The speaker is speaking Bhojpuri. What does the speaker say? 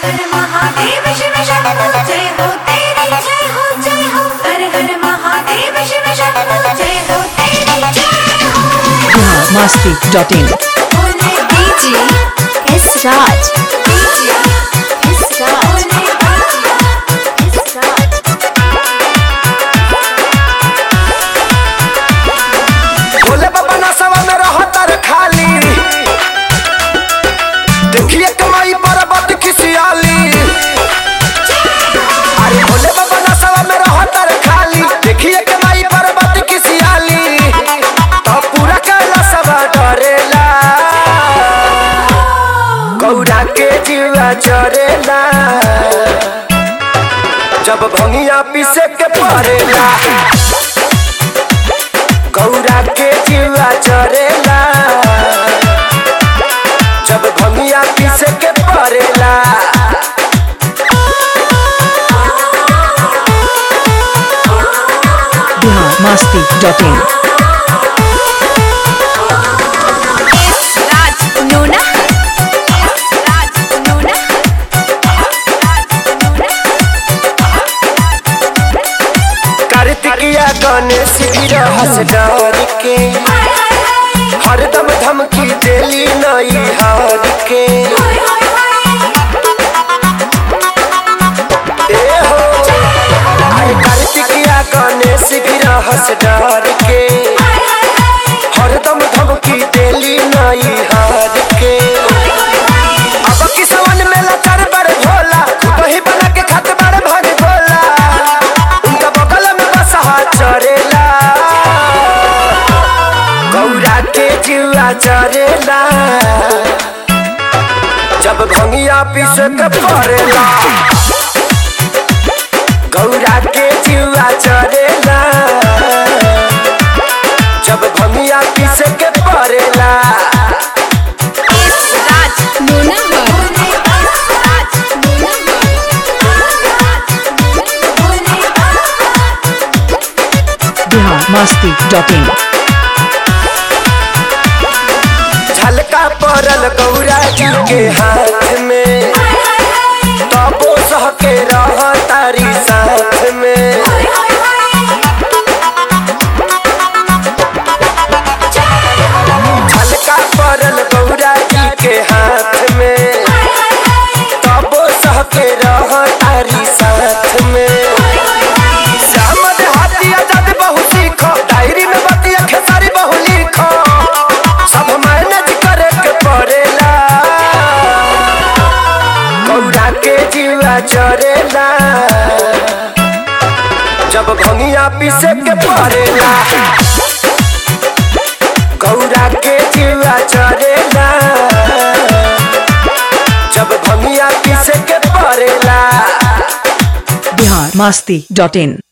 हर महादेव शिव शंभो जय हो तेरी जय हो जय हो हर हर महादेव शिव शंभो जय हो तेरी जय हो biharmasti.in बोले DJ S Raj. DJ S Raj. बोले S Raj. भोले बाबा नसवा में रहतर खाली देखिए कमाई पर्वत खिसियाली अरे भोले बाबा नसवा में रहतर खाली देखिए कमाई पर्वत खिसियाली तो पूरा कैलाशवा डरेला गौरा के जीवा चरेला जब भंगिया पीसे के पड़ेला गौरा के जीवा चरेला जब भंगिया पीसे के पड़ेला biharmasti.in S Raj. Nona. S Raj. Nona. कार्तिकिया Ganesh भी रहस डर के हरदम धमकी देली नई हार के ए हो अरे कार्तिकिया गणेश भी रहस डर के हरदम धमकी देली नई हार के अब किसवन में लचर बड़ भोला वही बना के खत बड़ भग भोला उनका बगल में बसहा चरेला गौरा के जीवा चरेला जब भंगिया पीस के पड़ेला गौरा के जीवा चरेला जब भंगिया पीस के पड़ेला S Raj. Nona. S Raj. Nona. biharmasti.in झलका पड़ल गौरा जी के हाथ में तबो सह के रह तारी साथ में झलका पड़ल गौरा जी के हाथ में तबो सह के रह तारी साथ में श्याम देहाती आजाद बहु सीखो डायरी में बतिया खेसारी बहु लिखो सब मैनेज करे के पड़ेला गौरा के जीवा चरेला जब भंगिया पीसे के पड़ेला गौरा के जीवा चरेला जब भंगिया पीसे के पड़ेला biharmasti.in